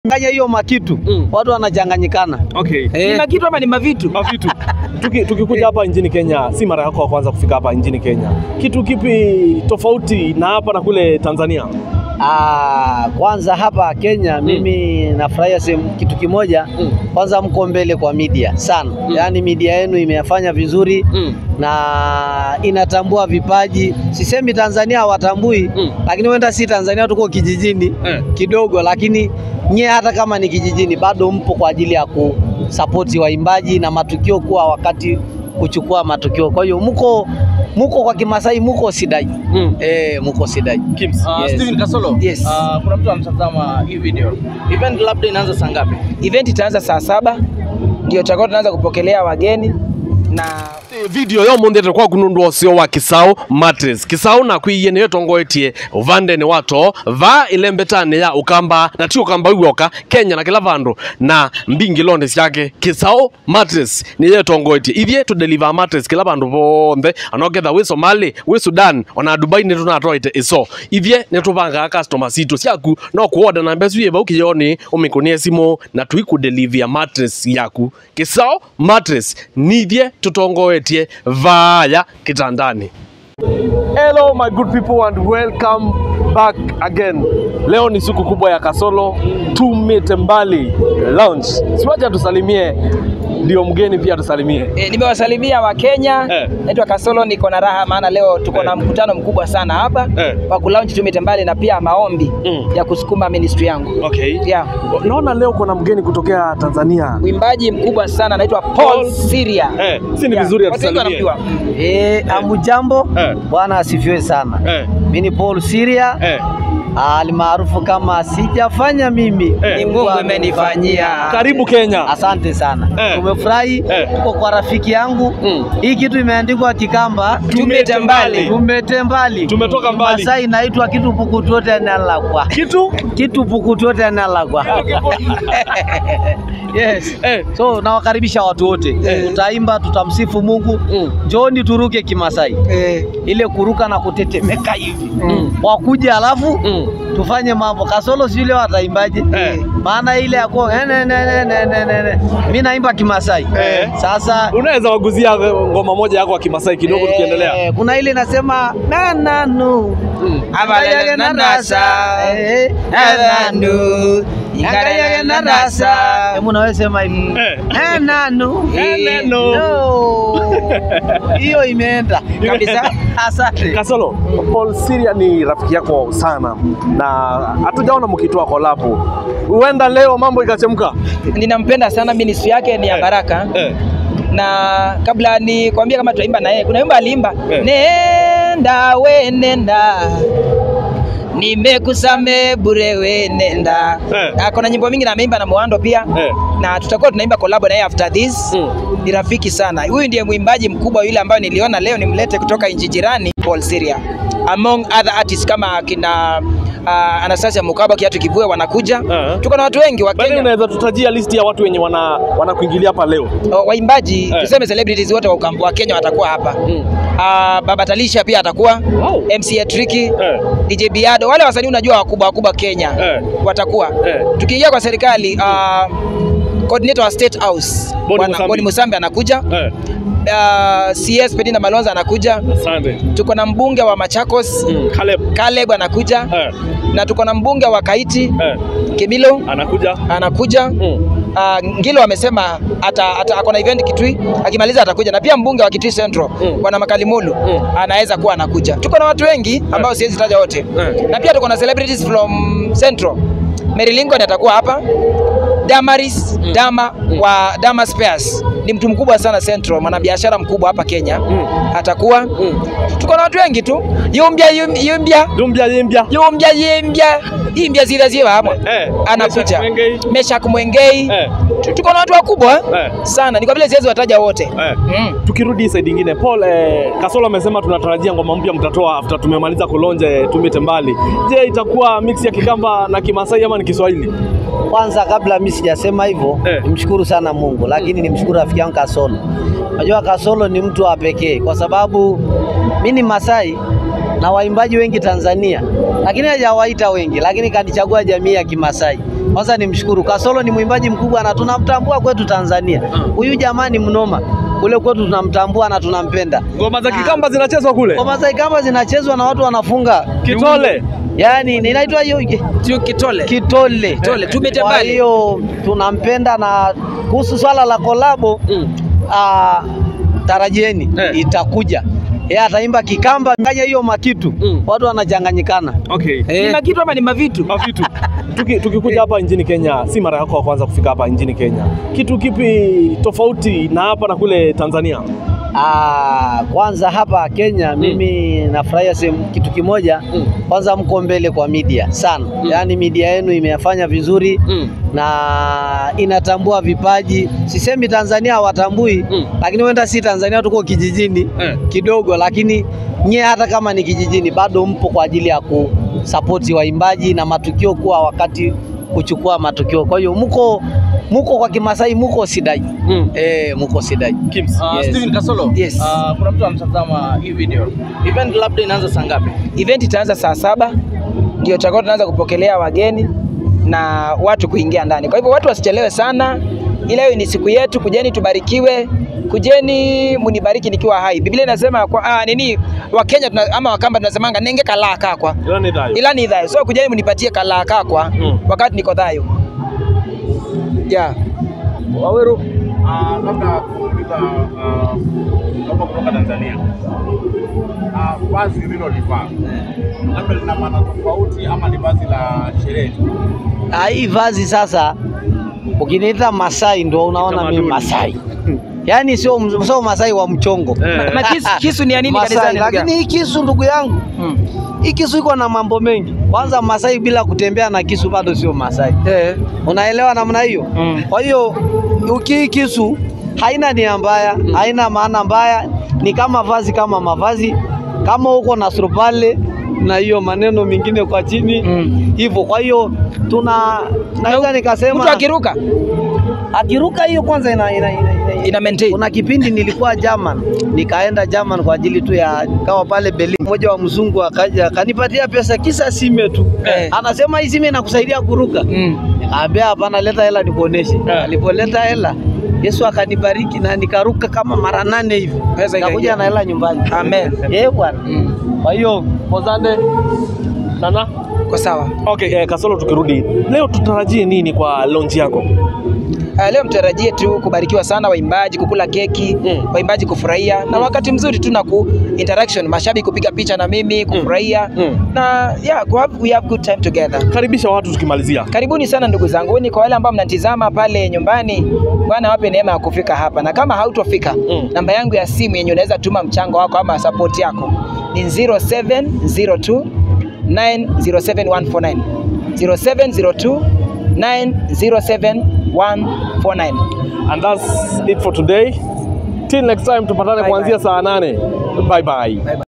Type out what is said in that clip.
Nganya hiyo makitu Mm. watu wanachanganyikana. Okay. Eh, Ni kitu ama ni mavitu? Mavitu. Tuki, tukikuja hapa nchini Kenya, si mara yako ya kwanza kufika hapa nchini Kenya. Kitu kipi tofauti na hapa na kule Tanzania? ah, kwanza hapa Kenya mimi nafurahia sehemu kitu kimoja. Mm. Kwanza mko mbele kwa media sana, yaani media yenu imefanya vizuri Mm. na inatambua vipaji. Sisemi Tanzania hawatambui Mm. lakini huenda si Tanzania, tuko kijijini Eh. kidogo, lakini nyie hata kama ni kijijini bado mpo kwa ajili ya kusapoti waimbaji na matukio kuwa wakati kuchukua matukio. Kwa hiyo mko muko kwa Kimasai, muko sidai Mm. eh, muko sidai Kims. Uh, Yes. Steven Kasolo. Yes. Uh, kuna mtu anatazama hii video. Event labda inaanza saa ngapi? Event itaanza saa saba ndio tutakuwa tunaanza kupokelea wageni na video yo munthi tukwa kunundu osio wa kisau mattress kisau na kwiye niyo tongoetie uvandeni wato va ilembetani ya ukamba na ti ukamba wioka kenya na kila vandu na mbingi londe syake kisau mattress niyo tongoetie ithie tu deliver mattress kila vandu vonthe anoketha wi somali wi sudan ona dubai ni tunatoite iso ithie ni tuvangaa customer situ syaku no kuoda na mbesu yeva ukiyoni umikunie simu na tuikudelivia mattress yaku kisau mattress nithie tutongoetie vaya kitandani Hello my good people and welcome back again. Leo ni siku kubwa ya Kasolo Tumite Mbali Lounge. Siwacha tusalimie ndio mgeni pia tusalimie. e, nimewasalimia Wakenya Eh. naitwa Kasolo, niko na raha maana leo tuko na mkutano mkubwa sana hapa Eh. wa kulaunch Tumite Mbali na pia maombi Mm. ya kusukuma ministry yangu Okay. yeah. Naona leo kuna mgeni kutokea Tanzania. Mwimbaji mkubwa sana anaitwa Paul Paul Syria. Eh, si ni Yeah. vizuri Watu wengi atusalimie. wanamjua. eh, amujambo Eh. Bwana asifiwe sana. Eh, Mimi ni Paul Syria eh. alimaarufu kama sijafanya mimi Eh. Ni Mungu imenifanyia. Karibu Kenya. Asante sana Eh. tumefurahi Eh. tuko kwa rafiki yangu Mm. hii kitu imeandikwa Kikamba Tumete mbali. tumete mbali Tumetoka mbali. Masai inaitwa kitu pukutote nalakwa Kitu? kitu pukutote nalakwa yes Eh. so nawakaribisha watu wote tutaimba tutamsifu Mungu Mm. njoni turuke Kimasai Eh. ile kuruka na kutetemeka hivi Mm. wakuja alafu Mm. tufanye mambo kasolo si ile wataimbaje Eh. maana ile ya kwa eh, ne, ne, ne, ne, ne, ne, ne. mimi naimba Kimasai Eh. sasa Unaweza waguzia ngoma moja yako ya Kimasai kidogo eh, tukiendelea. kuna ile inasema nananu Mm. Abalele nanasa. Eh, Nananu. Ingayage nanasa hebu nawe sema hivi Eh. nananu Eh, nano. No. hiyo imeenda Kabisa. asante Kasolo, Paul Syria ni rafiki yako sana na hatujaona mkitoa kolabo. Huenda leo mambo ikachemka. Ninampenda sana, ministry yake ni ya Eh. baraka Eh. na kabla ni kuambia kama tutaimba na yeye, kuna wimbo aliimba Eh. nenda we nenda nimekusame bure we nenda Eh. ako na nyimbo mingi na ameimba na Mwando pia Eh. na tutakuwa tunaimba collab na yeye after this Mm. ni rafiki sana huyu ndiye mwimbaji mkubwa yule ambayo niliona leo nimlete kutoka nchi jirani Paul Syria among other artists kama akina uh, Anastasia Mukaba kiatu kivue wanakuja Eh. tuko na watu wengi wa Bali Kenya unaweza tutajia listi ya watu wenye wana wanakuingilia hapa leo. wa- waimbaji Eh. tuseme celebrities wote wa, ukam- wa Kenya watakuwa hapa Mm. uh, Baba Talisha pia atakuwa Wow. MC Tricky Eh. DJ Biado wale wasanii unajua wakubwa wakubwa Kenya Eh. watakuwa Eh. tukiingia kwa serikali uh, coordinator wa State House Boni Bwana- Musambi. Boni Musambi anakuja Eh. uh, CS Pedina Malonza anakuja Asante. tuko na mbunge wa Machakos Mm. Caleb. Caleb anakuja Eh. na tuko na mbunge wa Kaiti Eh. Kimilo Anakuja. anakuja Mm. Uh, Ngilo amesema ata, ata, ako na event Kitui, akimaliza atakuja, na pia mbunge wa Kitui Central Mm. bwana Makalimulu Mm. anaweza kuwa anakuja. Tuko na watu wengi ambao siwezi taja wote Eh. na pia tuko na celebrities from Central. Mary Lincoln atakuwa hapa, Damaris Dama wa Dama Spares ni mtu mkubwa sana Central, mwanabiashara mkubwa hapa Kenya Mm. atakuwa. Mm. Tuko na watu wengi tu, yumbia yum- yumbia Dumbia yimbia. yumbia yimbia imbia zile zile hamwe Eh. anakuja Meshak Mwengei. Meshak Mwengei Eh. Tu- tuko na watu wakubwa Eh. sana, ni kwa vile siwezi wataja wote Eh. mm. Tukirudi side ingine, Paul eh, Kasolo amesema tunatarajia ngoma mpya mtatoa after tumemaliza kulonje Tumite Mbali. Je, itakuwa mix ya Kikamba na Kimasai ama ni Kiswahili? Kwanza kabla mimi sijasema hivyo Eh. nimshukuru sana Mungu, lakini nimshukuru rafiki yangu Kasolo. Najua Kasolo ni mtu wa pekee kwa sababu mimi ni Masai na waimbaji wengi Tanzania, lakini hajawaita wengi, lakini kanichagua jamii ya Kimasai. Kwanza nimshukuru Kasolo, ni mwimbaji mkubwa na tunamtambua kwetu Tanzania. Huyu jamaa ni mnoma, kule kwetu tunamtambua na tunampenda. Ngoma za Kikamba zinachezwa kule. Ngoma za Ikamba zinachezwa na watu wanafunga Kitole. yaani inaitwa hiyo Tio Kitole. kitole. Kitole, tumete Kwa mbali. hiyo tunampenda, na kuhusu swala la kolabo Mm. ah, tarajieni Eh. itakuja. Yeye ataimba Kikamba nganya hiyo makitu Mm. watu wanachanganyikana. Okay. Ni Eh, makitu ama ni mavitu? Mavitu. Tuki, tukikuja hapa nchini Kenya, si mara yako ya kwanza kufika hapa nchini Kenya. Kitu kipi tofauti na hapa na kule Tanzania? ah, kwanza hapa Kenya mimi nafurahia sehemu kitu kimoja Mm. kwanza, mko mbele kwa media sana, yaani media yenu imefanya vizuri Mm. na inatambua vipaji. Sisemi Tanzania hawatambui Mm. lakini wenda si Tanzania, tuko kijijini Eh. kidogo, lakini nyie hata kama ni kijijini bado mpo kwa ajili ya kusapoti waimbaji na matukio kuwa wakati kuchukua matukio. Kwa hiyo mko muko kwa Kimasai, muko sidai Mm. eh, muko sidai Kims. Uh, Yes. Steven Kasolo. Yes. Uh, kuna mtu anatazama hii video. Event labda inaanza saa ngapi? Event itaanza saa saba ndio tutakuwa tunaanza kupokelea wageni na watu kuingia ndani. Kwa hivyo watu wasichelewe sana, ila hiyo ni siku yetu, kujeni tubarikiwe, kujeni munibariki nikiwa hai. Biblia inasema kwa ah, nini Wakenya tuna, ama Wakamba tunasemanga nenge kalaa kakwa Ila ni dhayo. ila ni dhayo, so kujeni munipatie kalaa kakwa Mm. wakati niko dhayo yeah. Waweru. Ah, labda kuuliza ah, kama kutoka Tanzania Ah, vazi lilolivaa labda lina maana tofauti ama ni vazi la sherehe tu? Ah, hii vazi sasa, ukiniita Masai ndo unaona mimi Tamaduni. Masai yaani sio m- sio Masai wa mchongo Eh. Na kisu, kisu ni ya nini Masai, kanisani? ndugu lakini yangu? hii kisu ndugu yangu Mm. hii kisu iko na mambo mengi. Kwanza Masai bila kutembea na kisu bado sio Masai, Eh. unaelewa namna hiyo? Mm. Kwa hiyo uki hii kisu haina nia mbaya, haina maana mbaya, ni kama vazi kama mavazi, kama uko na surupale na hiyo maneno mengine kwa chini Mm. hivyo. Kwa hiyo tuna naweza nikasema Mtu akiruka akiruka hiyo kwanza ina, ina, ina, ina, ina maintain. kuna kipindi nilikuwa German, nikaenda German kwa ajili tu ya kawa pale Berlin. Mmoja wa mzungu akaja akanipatia pesa kisa sime tu Eh. anasema hii sime inakusaidia kuruka. Mm. Nikaambia hapana, leta hela nikuoneshe. Eh. Alipoleta hela Yesu akanibariki na nikaruka kama mara nane hivi, Pesa ikaingia. nikakuja na hela nyumbani. Amen. Eh bwana, Mm. kwa hiyo Mozande. Nana. Kwa sawa. Okay, eh, Kasolo tukirudi. Leo tutarajie nini kwa launch yako? Uh, leo mtarajie tu kubarikiwa sana, waimbaji kukula keki Mm. waimbaji kufurahia na wakati mzuri tu na ku interaction, mashabiki kupiga picha na mimi kufurahia Mm. na yeah, ku have, we have good time together. Karibisha watu tukimalizia. Karibuni sana ndugu zangu, ni kwa wale ambao mnatizama pale nyumbani, Bwana wape neema ya kufika hapa, na kama hautofika Mm. namba yangu ya simu yenye unaweza tuma mchango wako ama support yako ni 0702 907149 0702 907149. And that's it for today. Till next time tupatane Bye kuanzia bye. saa nane. Bye bye. Bye bye.